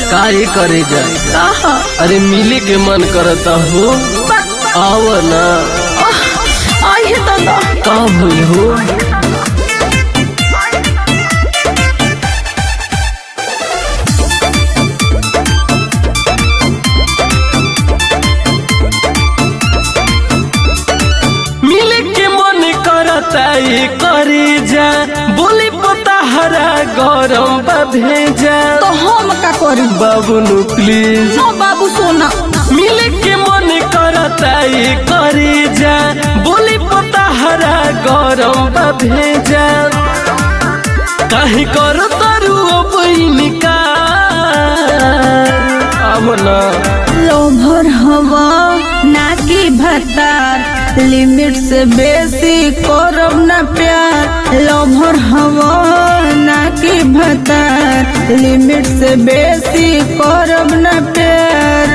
काहे करे जा कहा अरे मिले के मन करता हो आव ना आई है दादा का भइल हो मिले के मन करता ये करे जा बोली पता हरा गरम बा भेजा तो हम का करी बाबू नु प्लीज नो बाबू सोना मिले के मन करता ये करे जा बोली पता हरा गरम बा भेजा काहे कर तारू बइनिका आमना लोभर हवा ना की भतार लिमिट से बेसी करब ना प्यार लोभर हवा ना की भतार लिमिट से बेसी करब ना प्यार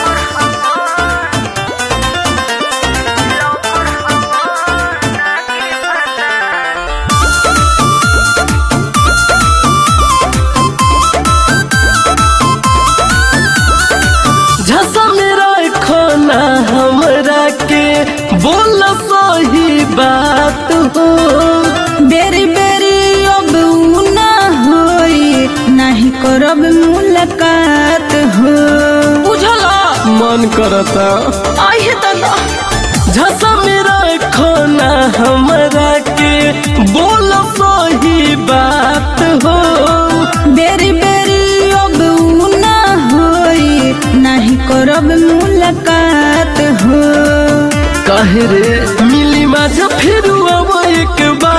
झसा मेरा खाना हमरा के बोल सही बात हो बेरी बेरी अब उ ना होई नहीं करब मुलाकात हो बुझला मन करता आई है दादा झसा मेरा खाना हमरा के बोल सही बात हो बेरी बेरी अब उ ना होई नहीं करब मुलाकात हो काहे रे मिली माझा फिर अब एक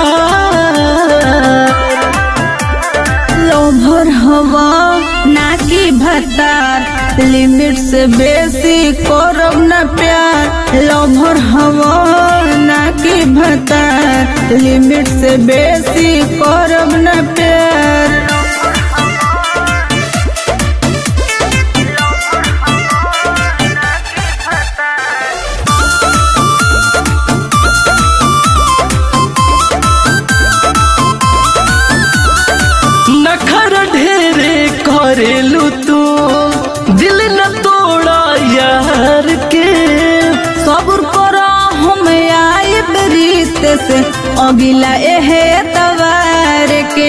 बार लोभर हवा ना की भतार लिमिट से बेसी करब ना प्यार लोभर हवा ना की भतार लिमिट से बेसी करब ना प्यार नखर ढेरे करेलू तू दिल न तोड़ा यार के सब्र करो हम आइब रीत से अगिला एहे तवार के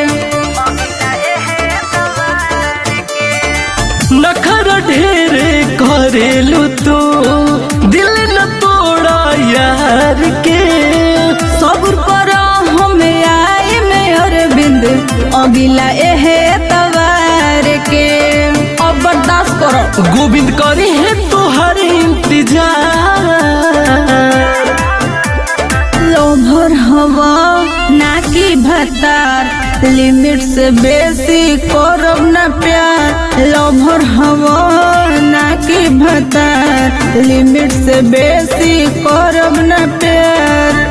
नखर ढेरे करेलू तू दिल न तोड़ा यार के सब्र करो हम आई में अरविंद अगिला एहे तवार के अब बर्दाश्त करो गोविंद करी है तोहर इंतजार लोभर हवा ना की भतार लिमिट से बेसी करब ना प्यार लोभर हवा ना की भतार लिमिट से बेसी करब ना प्यार